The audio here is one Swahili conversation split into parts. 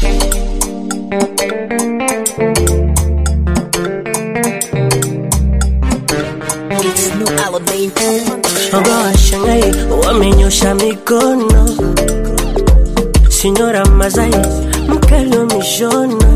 It's no Alamein. Shoga washangai wamenyosha mikono, Sinyora Mazai mkali wa mishono,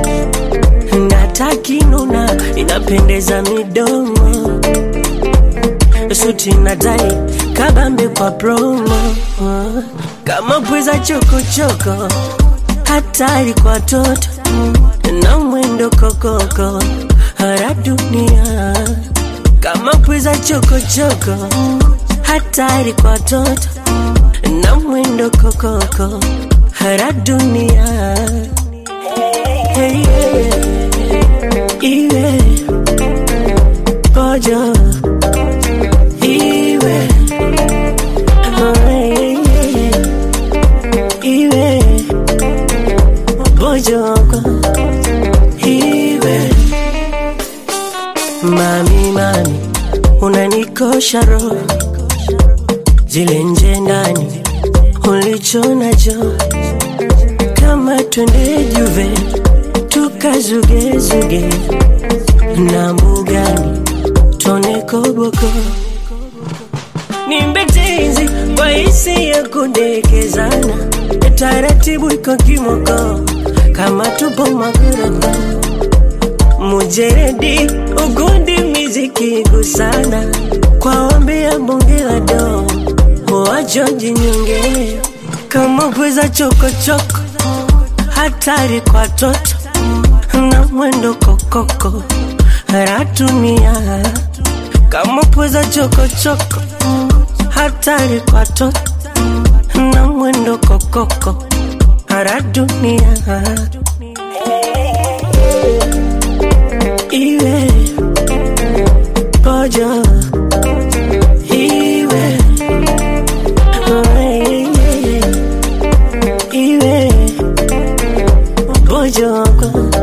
natakinuna inapendeza midomo, suti na tai kabambe kwa promo, kama pweza chokochoko, hatari kwa toto na mwendo kokoko, hara dunia kama pweza chokochoko, hatari kwa toto na mwendo kokoko, hara dunia hey, yeah. iwe kojo iwe oh, hey, yeah. iwe bojoko iwe Mami, mami, unanikosha roho, zile nje ndani ulicho nacho, kama twende Juve tukazugezuge na mbugani tone koboko, nimbe tenzi kwa hisi ya kudekezana, taratibu iko kimoko, kama tupo magorofa mujeredi ugundi miziki gusana kwa ombi ya bonge la do wajoji nyonge kama pweza chokochoko hatari kwa toto na mwendo kokoko ratunia kama pweza chokochoko hatari kwa toto na mwendo kokoko radunia iwe kojo iwe oh, yeah, yeah. iwe bojoko